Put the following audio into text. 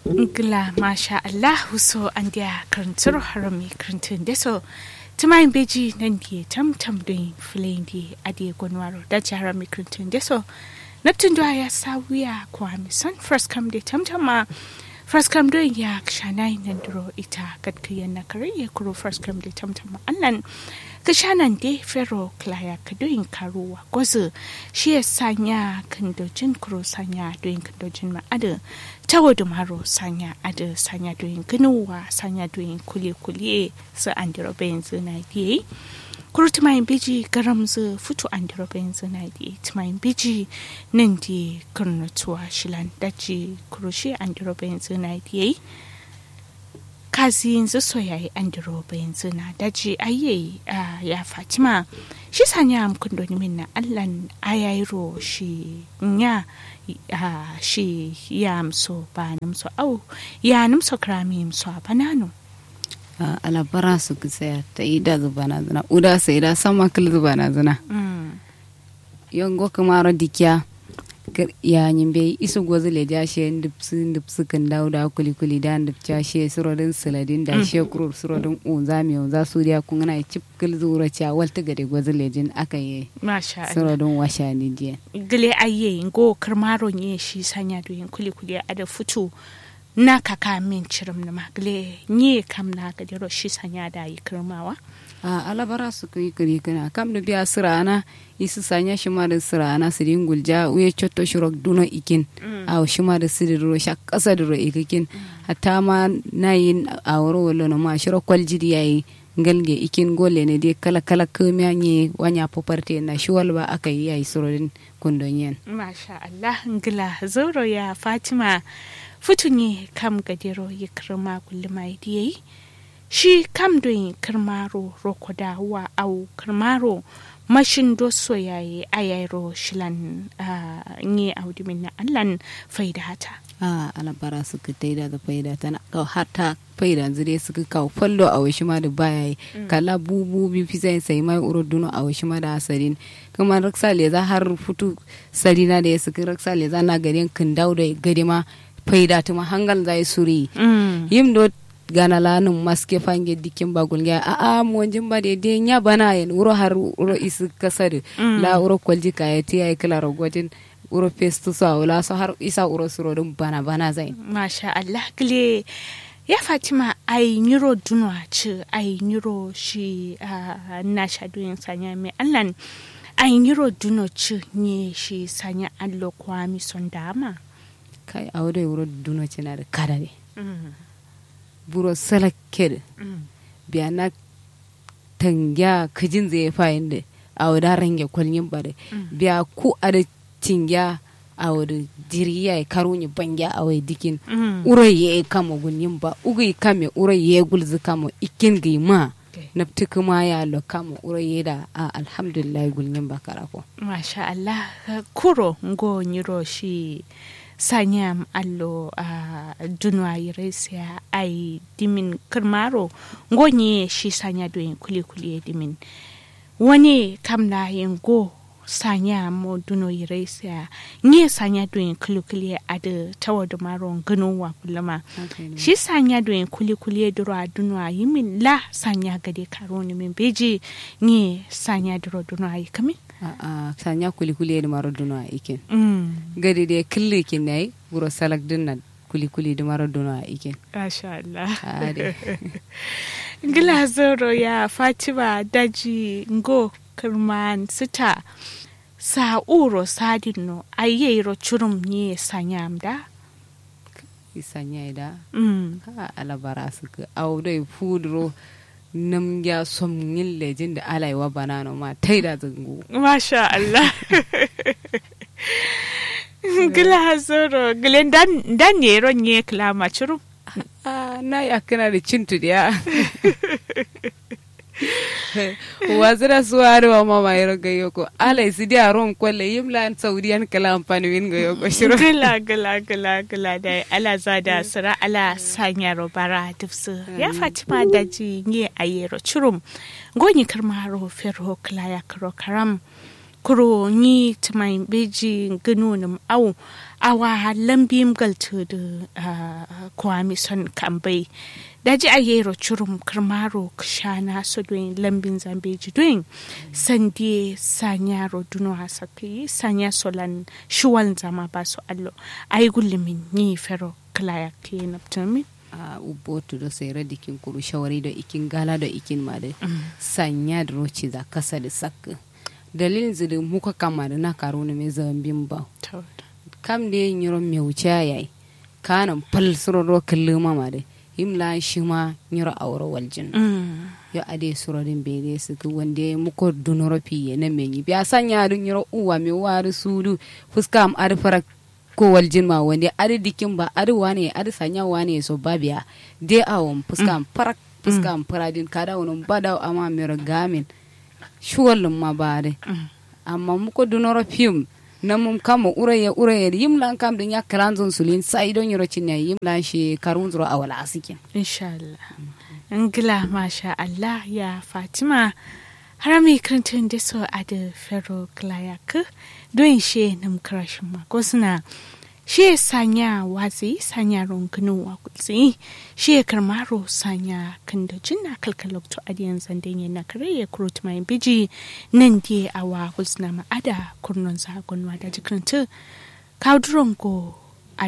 Ngila masha Allah so an dia karantar harami karantun da so tumayin beji nan di tam tam don filayin di adi gwanwaro da ji harami karantun da so Neptun da ya sawiya kwa son first come da tam tam ma first come don ya shanai nan duro ita gadkiyan na kare ya kuro first come da tam tam ma annan kashanan de fero klaya kadoyin karuwa gwazo shi ya sanya kandojin kuro sanya doyin kandojin ma'ada tawo da maro sanya ada sanya doyin ganuwa sanya doyin kule kule su an dira bayan zina biye kuro tumayin biji garam zu futu an dira bayan zina biye tumayin biji nan di karnatuwa shilan daji kuro shi an dira bayan zina biye kazi yanzu soyayi an diroba yanzu na daji aye ya fatima shi sanya amkun doni min na allan ayairo shi nya shi ya amso ba namso au ya namso krami amso a banano alabara su kisaya ta yi da zuba na zina uda sai da sama kil zuba na zina yongo kamaro dikiya ya nyimbe isu gozu le ja she ndipsu ndipsu kan dawo da kuli kuli da ndipcha she surodin siladin da she kurur surodin unza mi unza su dia kun na chip kil zura cha walta gade gozu le jin aka ye masha Allah surodin washa ni je gile aye ngo karmaro nye shi sanya do yin kuli kuli ada futu na kaka min cirim na magle nye kam na gadiro shi sanya da yi kirmawa a alabara su kai kiri kana kam da biya sirana isu sanya shi ma da sirana su din gulja uye chotto shurok duno ikin a shi ma da siri ro sha kasa da ro ikikin hatta ma na yin a wuro wallo na ma shiro kwaljidi yayi ngalge ikin gole ne dai kala kala kamiya nye wanya poparte na shi walba aka yi yayi surodin kundonyen masha Allah ngila zoro ya Fatima futunye kam gadiro yi kirma kulluma yi shi kam don kirmaro rokoda wa au kirmaro mashin do soyaye ayairo shilan nye audimin na allan faida hata a alabara suka taida da faida tana ka hata faida zire suka kawo fallo a washi ma da baya yi kala bubu bi fi sai sai mai uro duno a washi ma da asarin kuma raksa le za har futu sarina da ya suka raksa le za na garin kin dawo da gari ma faida tuma hangal zai suri yim do gana lanum maske fange dikin bagul ga a a mo jimba de de nya bana yen uro har uro isu kasar la uro kwalji ka ya ti ay kala rogotin uro festu sa wala so har isa uro suro dum bana bana zai masha Allah gile ya fatima ai nyiro dunwa ci ai nyiro shi na shadoyin sanya mai allan ai nyiro duno ci ne shi sanya allo kwami son dama kai a wadai wuro duno ci na da kada ne buro salakkel biya na tangya kajin zai fayin da a wada range kwalyin bare biya ku a da tingya a wada jiriya ya karo ni bangya a wai dikin urai ya kama gunyin ba ugai kame urai ya gulzi kama ikin gai ma na kuma ya lo kama urai ya da a alhamdulillah gulyin ba karako masha Allah kuro ngo nyiro shi sanyam allo a uh, dunwa iresia ai dimin kirmaro ngonye shi sanya doyin kuli kuli dimin wani kamna yin go sanya mo duno iresia nye sanya doyin kuli kuli ada tawa da maro gano wa kulama okay, shi sanya doyin kuli kuli duro a dunwa yimin la sanya gade karo ni min beji nye sanya duro duno ayi kamin a sanya kuli-kuli da maro duna a ikin gadi da kille kin nayi wuro salak dinna kuli-kuli da maro duna a ikin Masha Allah. Gila zoro ya Fatima daji ngo kirman sita sa uro sadin no ayyero churum ni sanyam da sanya da mm. ha alabara suka audai fudro nam ya som yin lejin da alaiwa banano ma tai da zango Masha Allah. Gila zoro gilen dan dan yero nye klama churum. na ya kana da cintu da wazira suwari wa mama yero ga yoko alai si dia ron kwalle yimla saudiyan kala amfani win ga yoko shiro gila gila gila gila da ala zada sira ala sanya robara dufsu ya fatima da ji nye ayero churum gonyi karmaro ferho klaya karo karam kuro ni tumai beji ganu nam au awa lambim galtu da uh, kwami son kambai daji a yero churum kirmaro kshana so doin lambin zambeji doin sandie sanyaro duno hasaki sanya solan shuwal zama baso allo ay gullimin ni fero klaya klinaptami a ubotu do sai radikin kuru shawari da ikin gala da ikin ma da sanya da roci za kasa da sakka dalilin zidin muka kama da na karo na mai zambin ba kam da yin yiro mai wuce yayi kanan fal suroro kallo mama da himla shi ma yiro aure waljin yo ade surodin bere su ku wanda muko dunoro fiye na menyi biya sanya dun yiro uwa mai wari sudu fuska am arfara ko waljin ma wanda adi dikin ba adi wane adi sanya wane so babiya de awon fuska am farak fuska am faradin kada wonon bada ama mero gamin shuwallin ma ba de amma muko dunoro fim na mum kama uraye uraye yimlan kam din ya kalanzon sulin sai don yoro cinne yimlan shi karun zuro awala asikin inshallah ngila masha Allah ya Fatima harami krantun da so a da fero klayak don she nam krashin ma ko suna she sanya wazi sanya ronkunu wa kutsi she karmaro sanya kanda jinna kalkalok to adiyan zanden yana kare ya kurut mai biji nan die awa kusna ma ada kurnon sa gonwa da jikrantu kawduron go